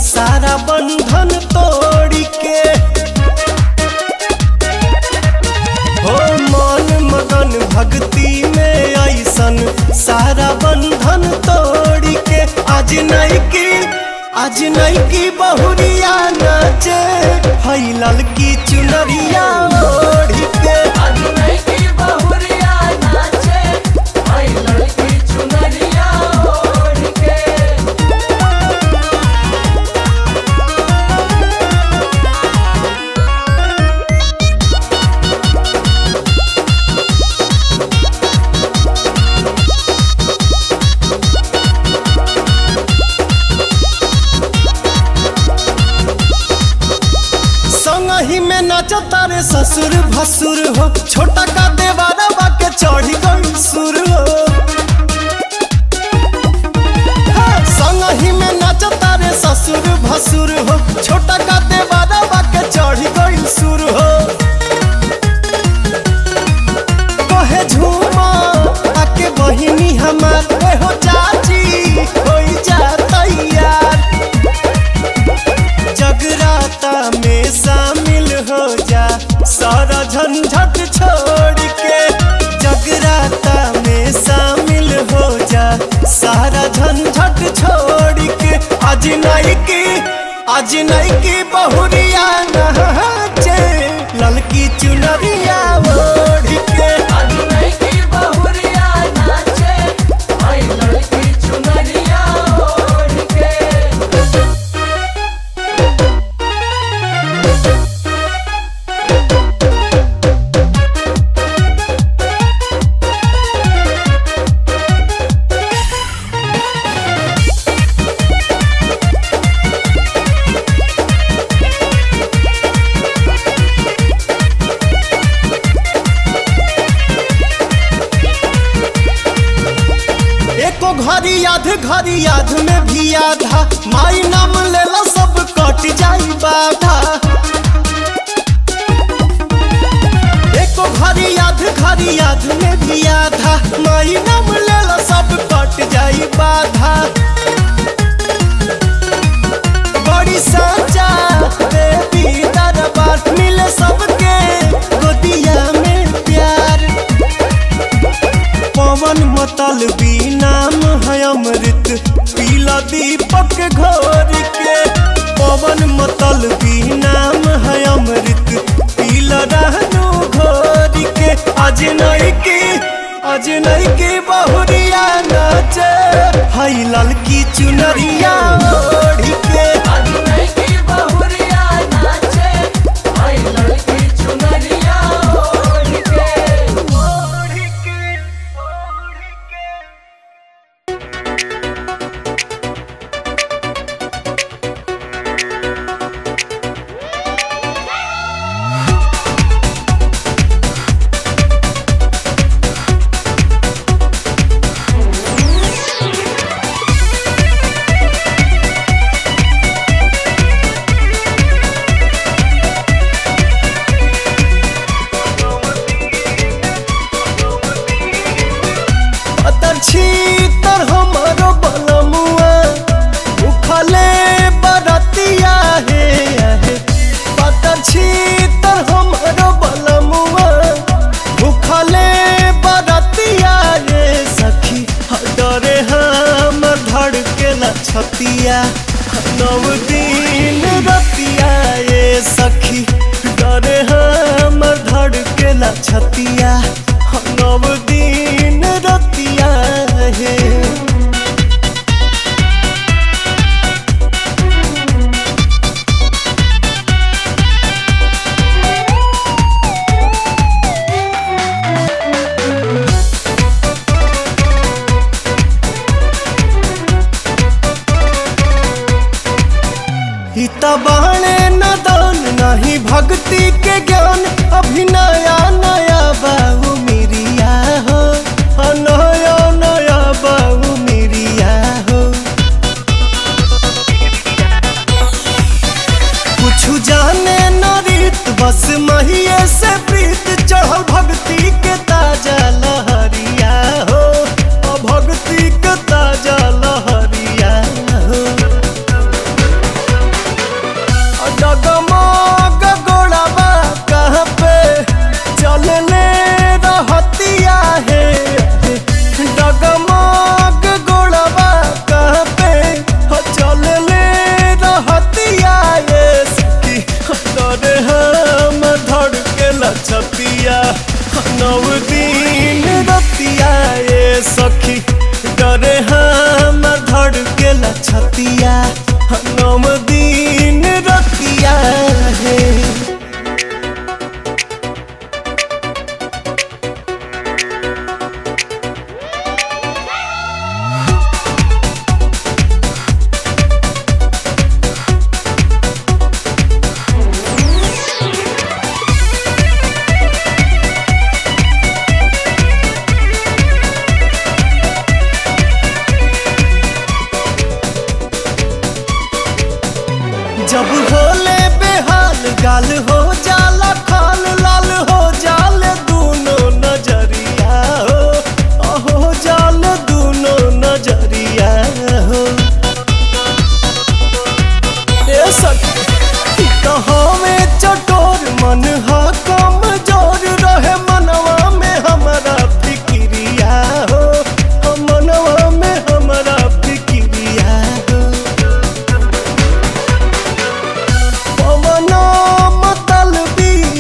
सारा बंधन तोड़ के हो मन मगन भक्ति में ऐसन सारा बंधन तोड़ के आज नहीं की आज नहीं की बहुरिया नाचे हई ललकी चुनरिया ओढ़ के आज नहीं की बहुरिया नाचे आई लड़की चुनरिया ओढ़ के संगही में नाचता रे ससुर भसुर हो छोटा का देवारा के चढ़ी गई सुर हो हे, संगही में नाचता रे ससुर भसुर हो छोटा का देवारा के चढ़ी गई सुर हो कहे झूमा आके बहिनी हमार ए हो चाची होई जा तैयार जगराता में शामिल हो जा सारा झंझट छोड़ के जगराता में शामिल हो जा सारा झंझट छोड़ के आज नहीं की आज नहीं की बहुरिया नहाचे ललकी चुनरिया ओढ़ के आज नहीं की बहुरिया नाचे आई लड़की चुनरिया ओढ़ के एको घड़ी याद घड़ी याद में भी आधा माई नाम लेला सब कट जाई बाधा एको घड़ी याद घड़ी याद में भी आधा माई नाम लेला सब कट जाई बाधा बड़ी साचा देवी दरबार मिले सबके गोदिया में प्यार पवन मतल भी नाम है अमृत पीला दीपक घोर के पवन मतल भी नाम है अमृत पीला रहनु घोर के आज नहीं की आज नहीं की बहुरिया नाचे हई ललकी चुनरिया ओढ़ के आज नहीं की बहुरिया नाचे आई लड़की चुनरिया ओढ़ के अतर छीतर हमारो बलमुआ उखले बरतिया हे आहे पतर छीतर हमारो बलमुआ उखले बरतिया हे सखी डरे हम धड़केला छतिया नव दिन रतिया ये सखी डरे हम धड़केला छतिया नव दिन रतिया हे हिता बाणे न दान नहीं भक्ति के ज्ञान अभी नया नया बाबू मिरिया हो हाँ, नया नया बाबू मिरिया हो कुछ जाने न रीत बस महिये से प्रीत चढ़ल भक्ति के ताजा लहरिया हो अ भक्ति के ताजा लहरिया हो जब होले बेहाल गाल हो जाला खाल लाल हो जाल दूनो नजरिया हो अहो जाल दूनो नजरिया हो ए सखी तो हमें चटोर मन हा कमजोर रहे मनवा में हमारा फिक्रिया हो हम मनवा में हमारा फिक्रिया हो पवना मतलबी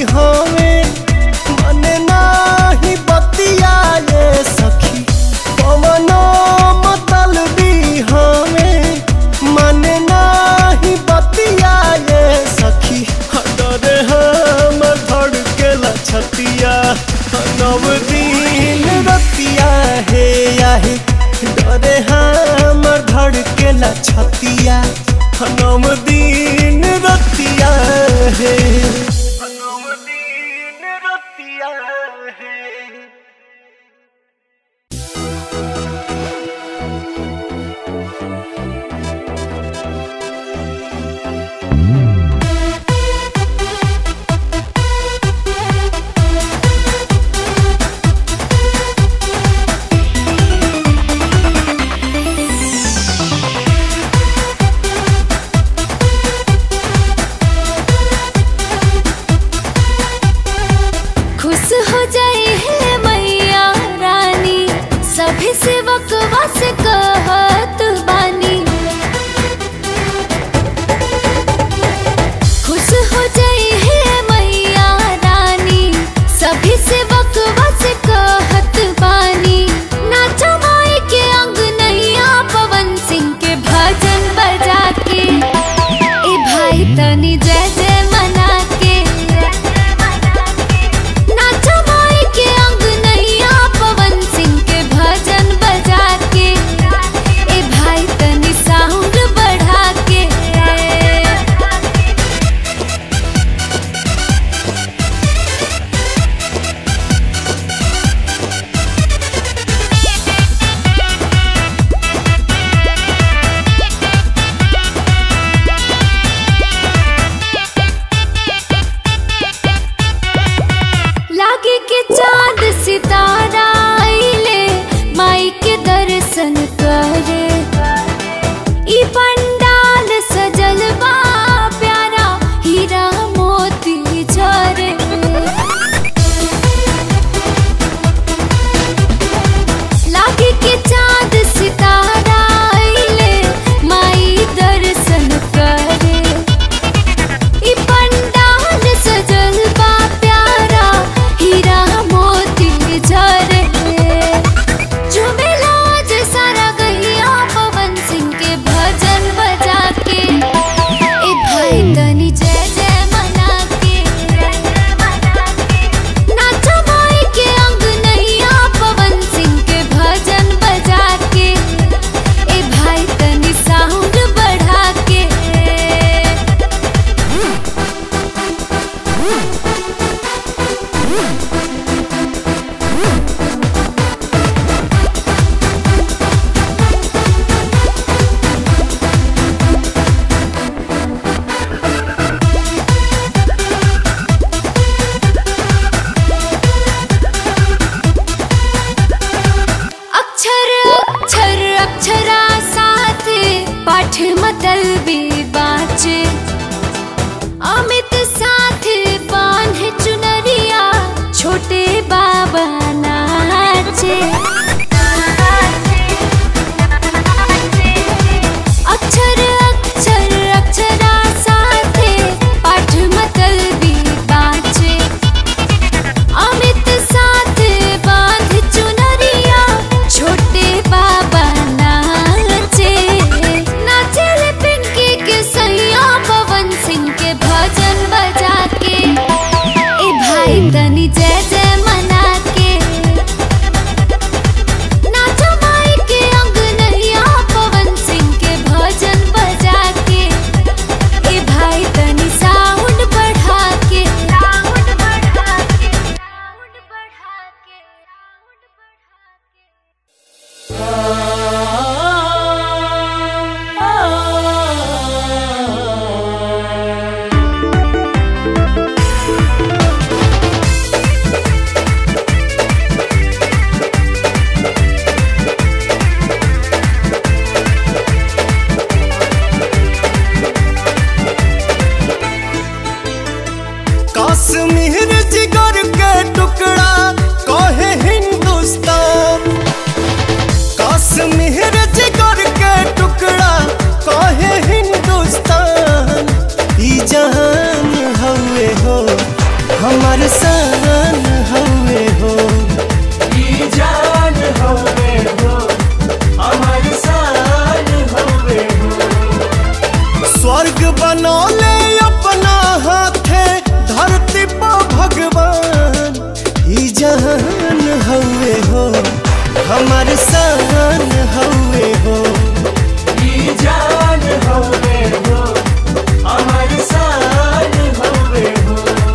स्वर्ग बनौले अपना हाथे धरती पर भगवान ई जहान हउए हो हमार शान हउए हो ई जान हवे हो हमार शान हवे हो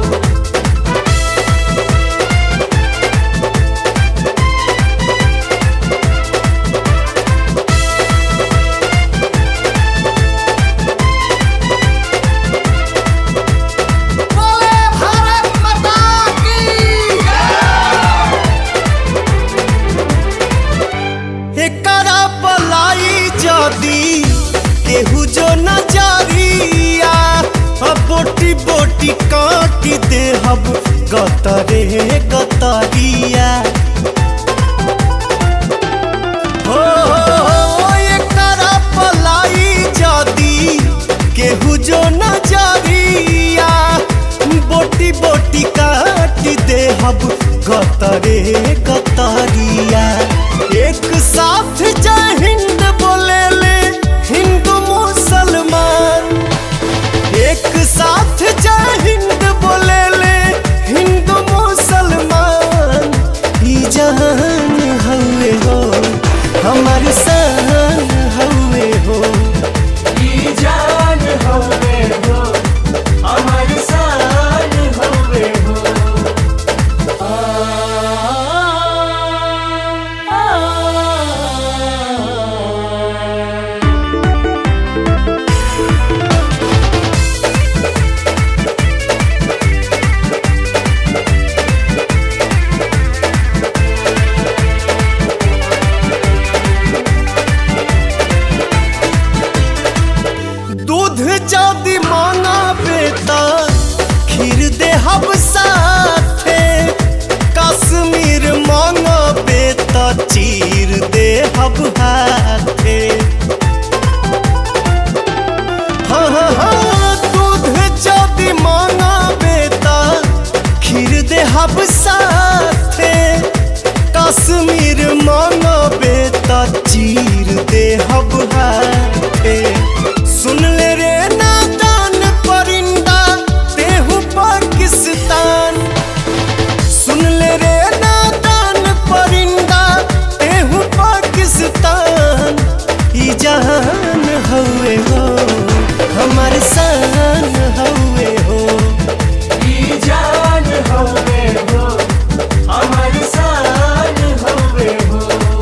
बोले भारत माता की एकरा पलाई जदी केहू जो नजरिया अब बोटी बोटी काटी दे हब गतरे गतरिया हो एकरा पलाई जदी केहू जो नजरिया बोटी बोटी काटी दे हब गतरे गतरिया एक साथ जय हिंद बोले ले हिंदू मुसलमान एक साथ जय हिंद बोले ले हिंदू मुसलमान ई जहान हउए हो हमार शान हउए हो ई जान हवे हो हमार शान हवे हो दूध जदी मांगा बेटा खीर दे हब साथे कश्मीर मांगा बेटा चीर दे हब हाथे हाँ हाँ हाँ दूध जदी मांगा बेटा खीर दे हब साथे कश्मीर मांगा बेटा चीर दे हब हाथे सुन ले रे नादान परिंदा तेहू पाकिस्तान सुन ले रे नादान परिंदा तेहू पाकिस्तान ई जहान हउए हो हमार शान हउए हो ई जान हवे हो हमार शान हवे हो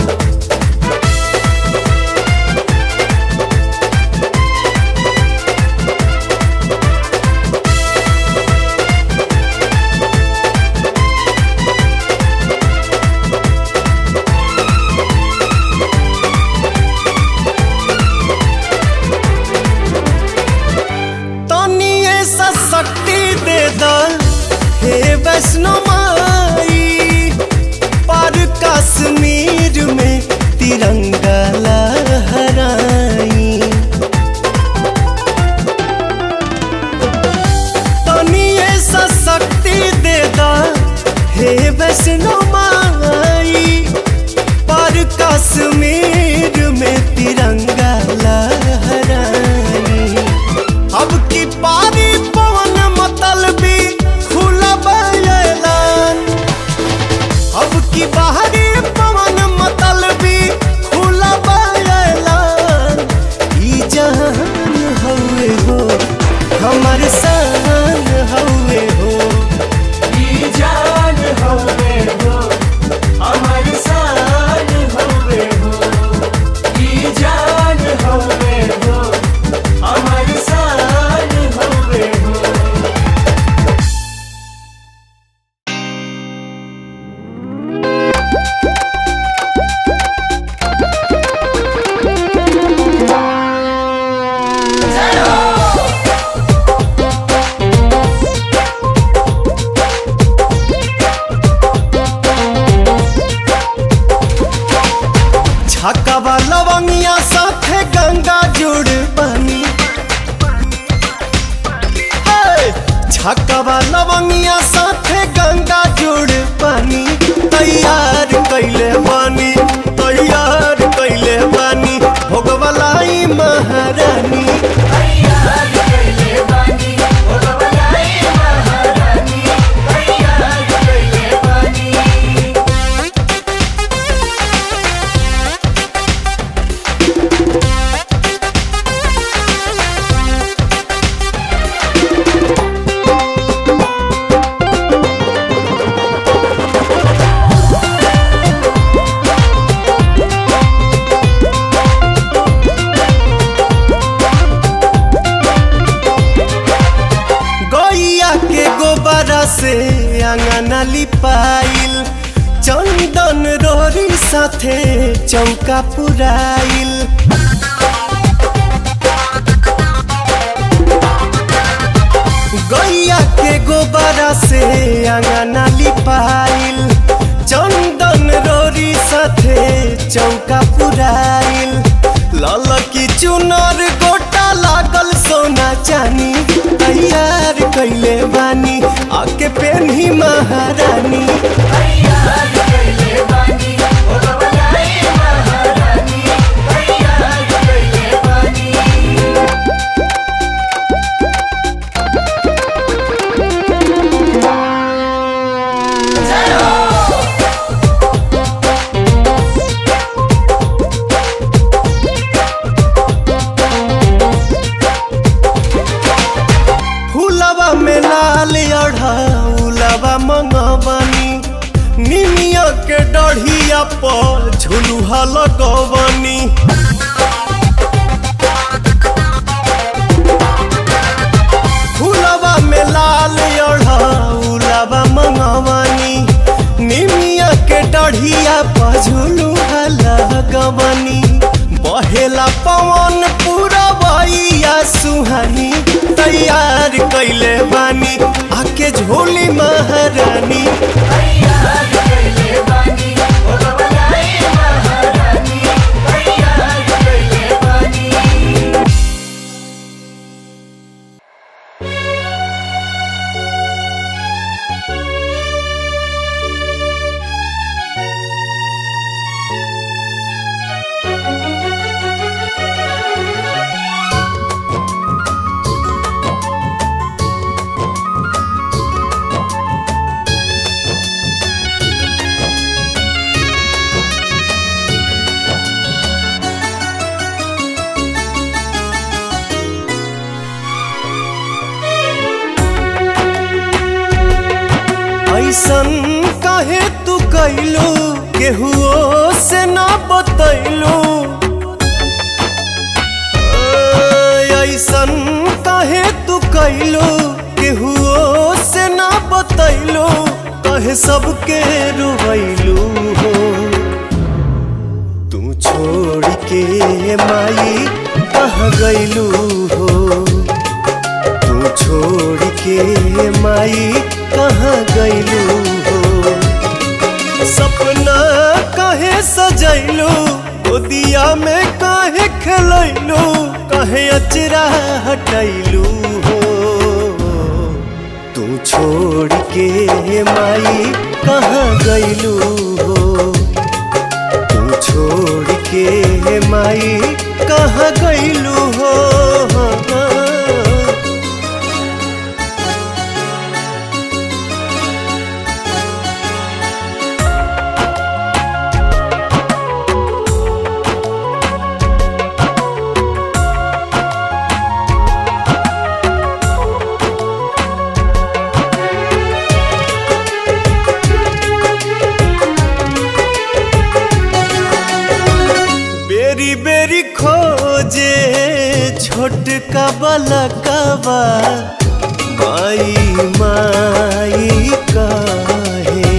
तनी ऐसा शक्ति दे द हे वैष्णो माई पर कश्मीर में तिरंगा लहराई तनी ऐसा शक्ति दे द हे वैष्णो माई पर कश्मीर में तिरंगा लहराई अब की पारी पवन मतल भी खुला बयान अब की बाहरी पवन मतल भी खुला बयान ई जहान हउए हो हमार शान हउए हो ई जान हवे हो हमार शान हवे हो ई जान हवे हो हमार शान हवे हो छकवा लवंगिया साथे गंगा जुड़ बनी हे! छकवा लवंगिया साथे गंगा जुड़ बनी तैयार कैले बानी तैयार कैले बानी भोगवलाई महारानी तैयार से अंगना लिपाइल चंदन रोरी साथे चौका पुराइल गैया के गोबरा से अंगना लिपाइल चंदन रोरी साथे चौका पुराइल लाल की चुनर गोटा लागल सोना चानी तैयार कैले बानी आके पेन्ही महारानी तैयार कैले बानी ओ रवलाई महारानी तैयार कैले बानी जय हो फूलवा में लाल अढ़ाउलवा मंगवनी निमिया के डढ़िया पर झुलुहा लगवनी फूलवा में लाल अढ़ाउलवा मंगवनी निमिया के डढ़िया पर झुलुहा लगवनी बहेला पवन पूरा बइया सुहानी तैयार कैले बानी आके झोली महारानी तैयार कैले बानी ओ रवलाई महारानी तैयार कैले बानी ऐसन काहे तू कैलू केहुओ से ना बतैलू ऐसन काहे तू कैलू केहुओ से ना बतैलू कहे सबके रुवैलू हो तू छोड़ के माई कहाँ गैलू हो तू छोड़ के माई कहाँ गैलू हो सपना काहे सजैलू गोदिया में काहे खेलैलू काहे अचरा हटैलू हो तू छोड़ के माई कहाँ गैलू हो तू छोड़ के माई कहाँ गैलू हो बेरी बेरी खोजे छोटका बलकवा माई माई काहे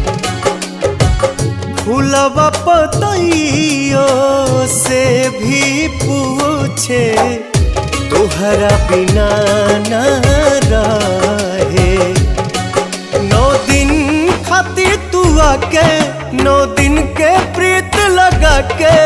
फूलवा पतइयो से भी पूछे तोहरा बिना ना रहे नौ दिन खातिर तू आके नौ दिन के प्रीत लगा के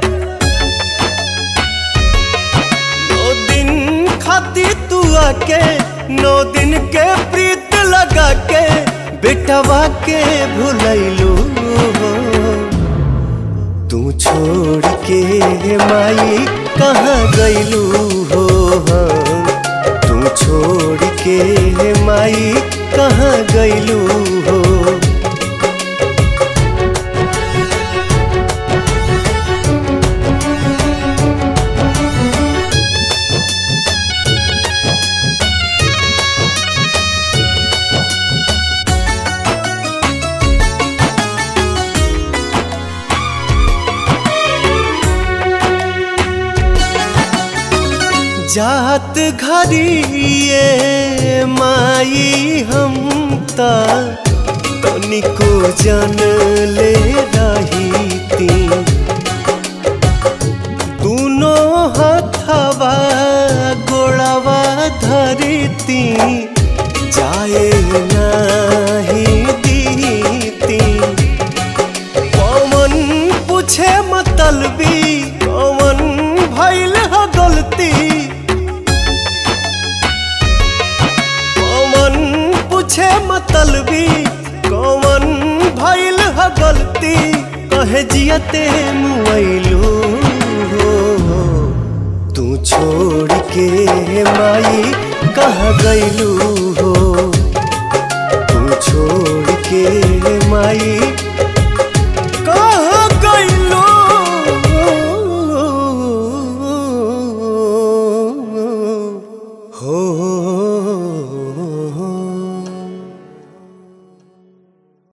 नौ दिन खातिर तू आके नौ दिन के प्रीत लगा के बेटवा के भुलैलू हो तू छोड़ के माई कहाँ गैलू हो तू छोड़ के माई कहाँ गैलू हो जात घरिए माई हम त त तनिको जान ले रही ती दूनो हथवा गोड़वा धरती जाए नाही दीती पवन पूछे मतलबी पवन भइल ह गलती पवन पूछे मतलबी कौन भइल ह गलती कहे जियते मुआइलू हो तू छोड़ के माई कह गइलू हो